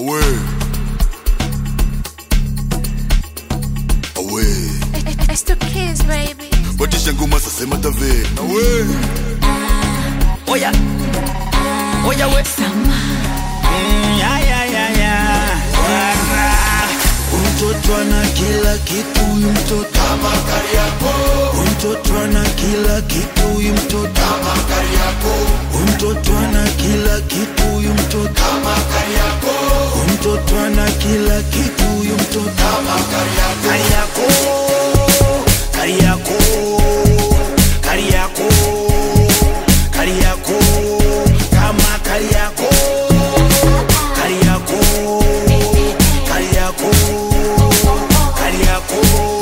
Away. Away. It's the kids, baby. Batisha ngoma sasa matave. Away. Oya, oya we. Mm, ya, ya, ya, ya. Wara. Mtoto ana kila kitu huyu mtoto kama Kariakoo. Mtoto ana kila kitu huyu mtoto kama Kariakoo. Mtoto ana kila kitu huyu mtoto kama Kariakoo. Mtoto ana kila kitu huyu mtoto kama Kariakoo. Kariakoo. Kariakoo. Kariakoo. Kama Kariakoo. Kariakoo. Kariakoo. Kariakoo.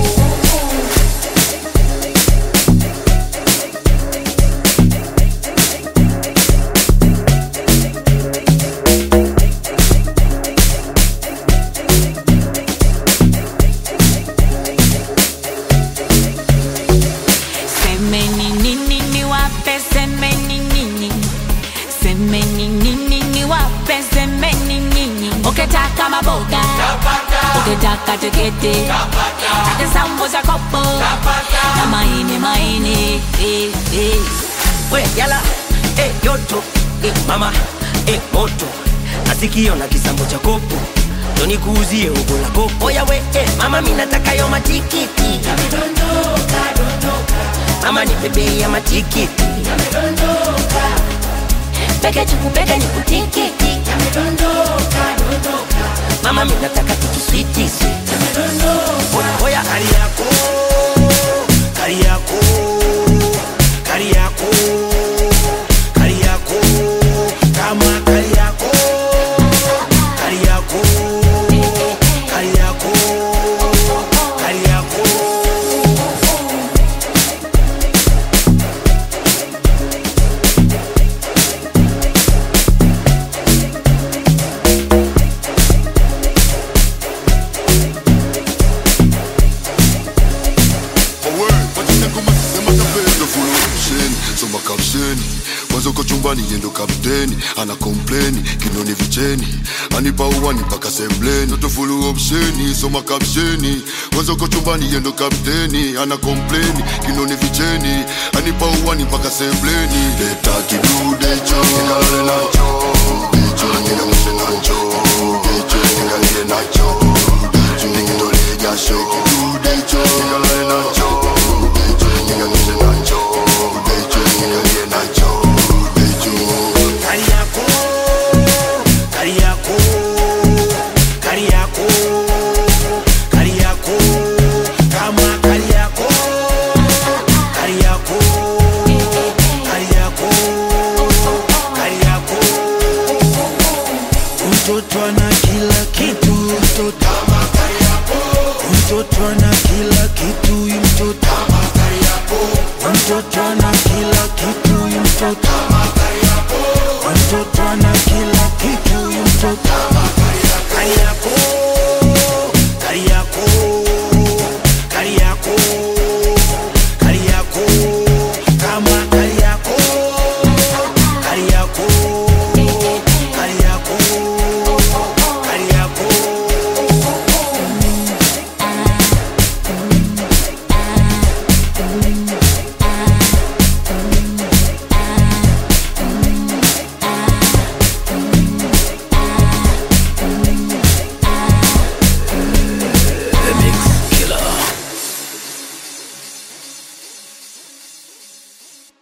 Semeni nini niwape, semeni nini, semeni nini niwape, semeni nini. Ukitaka maboga, ukitaka tiketi, taka sambusa kopo na maini maini. eh, eh. We, yala. Eh, yoto. Eh, mama. Eh, moto. Nasikio na kisambo cha kopo. Ndo nikuuzie ugo la kopo. Oya we, eh, mama mi nataka yo matikiti. Mama ni bebe ya matikiti. Peke chukupeke ni kutikiti. Mama mi nataka tukiswiti sweet. Oya, oya. Kariakoo. Kariakoo. Kariakoo. Kariakoo. Kama Kariakoo. Kariakoo. Kariakoo. Kariakoo. Away. Batisha ngoma sasa matave. Ndo full option. Soma caption. Mwanzo uko chumbani yendo kapteni ana kompleni kinoni vicheni anipa uwani mpaka sembleni Ndo full option. Soma caption. Mwanzo uko chumbani yendo kapteni ana kompleni kinoni vicheni anipa uwani mpaka sembleni leta kidude cho nikalale nacho cho nikamshe nacho cho nikalile nacho nikitolee jasho kidude cho nikalale nacho